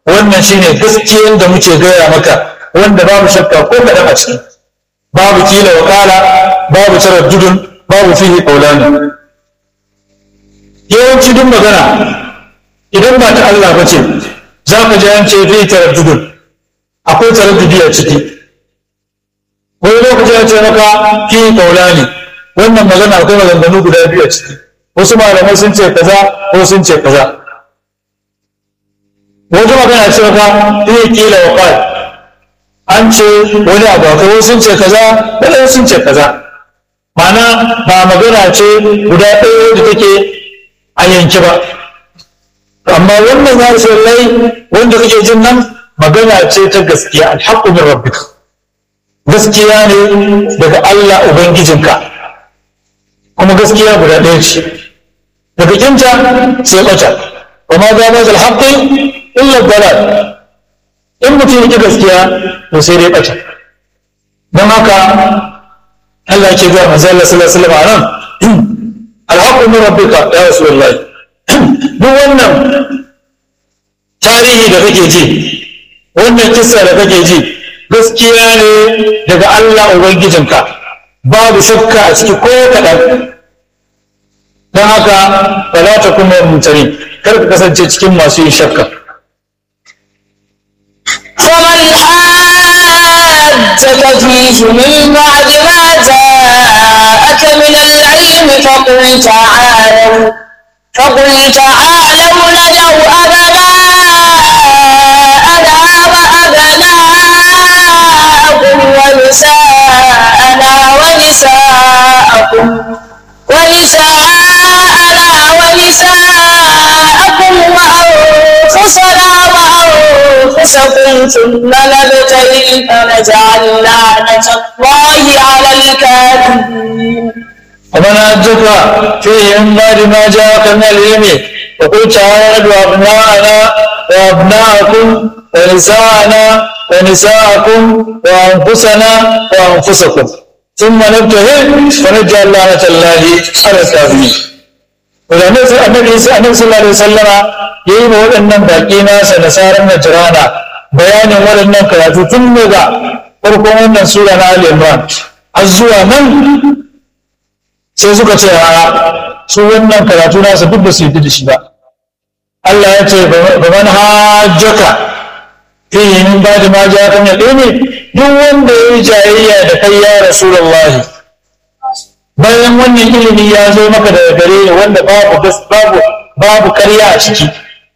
wannan shine gaskiyar da muke gaya maka wanda babu shakka ko kaɗan a ciki babu kila wa kala babu taraddudun babu fihi qawlani yawanci duk magana idan ba ta Allah ba ce za ka ji an ce fihi taraddudun akwai taraddudi a ciki wani lokaci ya ce maka fihi qawlani wannan magana akwai maganganu guda biyu a ciki wasu malamai sun ce kaza ko sun ce kaza wata magana ce maka fihi kila wa kala an ce wani abu akwai sun ce kaza wani sun ce kaza mana ba magana ce guda ɗaya da take a yanki ba amma wannan ya ce lai wanda kake jin nan magana ce ta gaskiya alhaqqu min rabbika gaskiya ne daga Allah ubangijinka kuma gaskiya guda ɗaya ce daga kinta sai ɓata wa ma ga mazal haqqi illa dalal in mutum yake gaskiya to sai dai ɓata don haka Allah ke ga manzo Allah sallallahu alaihi wasallam anan alhaqqu min rabbika ya rasulullah duk wannan tarihi da kake ji wannan kissa da kake ji gaskiya ne daga Allah ubangijinka babu shakka a ciki ko kaɗan don haka ba za ta kuma mutane kar ka kasance cikin masu yin shakka فمن حاجك فيه من بعد ما جاءك من العلم فقل تعالوا فقل تعالوا ندعو أبناءنا وأبناءكم ونساءنا ونساءكم ونساءنا ونساءكم وأنفسنا وأنفسكم ثم نبتهل فنجعل لعنة الله على الكاذبين ومن أجك فيه من بعد ما جاءك من العلم وقل تعالوا أبناءنا وأبناءكم ونساءنا ونساءكم وأنفسنا وأنفسكم ثم نبتهل فنجعل لعنة الله على الكاذبين Wadanda annabi Isa annabi sallallahu alaihi wasallama yayi ma waɗannan baƙi nasa da saran Najrana bayanin waɗannan karatu tun daga farkon wannan sura na Ali Imran har zuwa nan sai suka ce a su wannan karatu nasa duk ba su yi da shi ba Allah ya ce ba man hajjaka fihi min ba'di ma ja'aka min ilmi duk wanda yayi jayayya da kai ya rasulullahi bayan wannan ilimi ya zo maka daga gare ni wanda babu babu babu ƙarya a ciki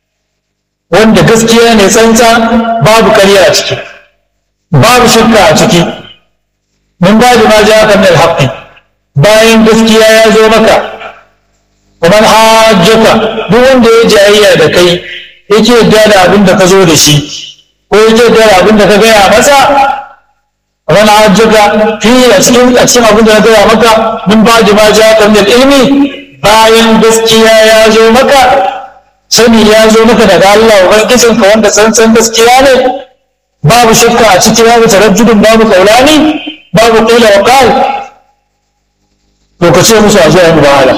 wanda gaskiya ne tsantsa babu ƙarya a ciki babu shakka a ciki min ba'di ma ja'aka min al-haqqi bayan gaskiya ya zo maka kamar hajjaka duk wanda ya jayayya da kai yake yadda da abin da ka zo da shi ko yake yadda da abin da ka gaya masa kamar hajjaka fi a cikin a cikin abin da na gaya maka min ba ma ja kan ilmi bayan gaskiya ya zo maka sani ya zo maka daga Allah ubangijin ka wanda tsantsan gaskiya ne babu shakka a ciki babu tarajjudin babu kaulani babu qila wa qal to ka ce musu a zo a yi mubahala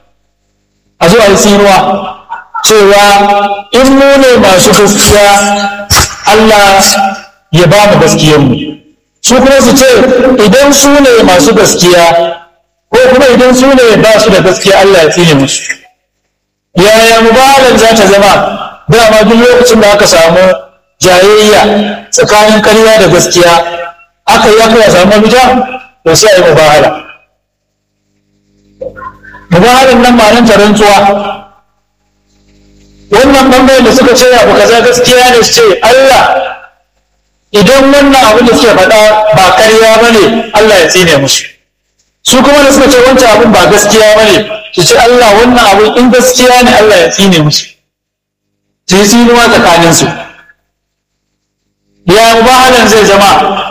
a zo a yi tsinuwa cewa in mu ne masu gaskiya Allah ya ba mu gaskiyarmu su kuma su ce idan su ne masu gaskiya ko kuma idan su ne ba su da gaskiya Allah ya tsine musu yaya mubahalan za ta zama dama duk lokacin da aka samu jayayya tsakanin ƙarya da gaskiya aka yi aka samu mafita to sai a yi mubahala mubahalan nan ma nan rantsuwa wannan bangaren da suka ce abu kaza gaskiya ne su ce Allah idan wannan abin da suke faɗa ba ƙarya ba ne Allah ya tsine musu su kuma da suka ce wancan abin ba gaskiya ba ne su ce Allah wannan abin in gaskiya ne Allah ya tsine musu su yi tsinuwa tsakaninsu ya mubahalan zai zama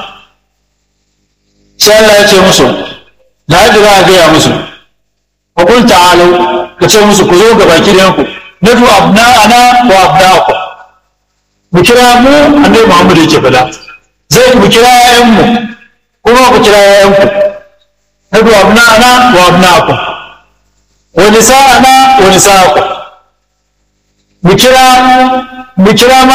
sai Allah ya ce musu da haka za a gaya musu وقل تعالوا كتير musu ku zo ga baki ɗayanku nadu abna'ana wa abna'akum mu kira mu annabi Muhammad yake fada zai ku kira ƴaƴan mu kuma ku kira ƴaƴan ku nadu abna'ana wa abna'akum wa nisa'ana wa nisa'akum mu kira mu kira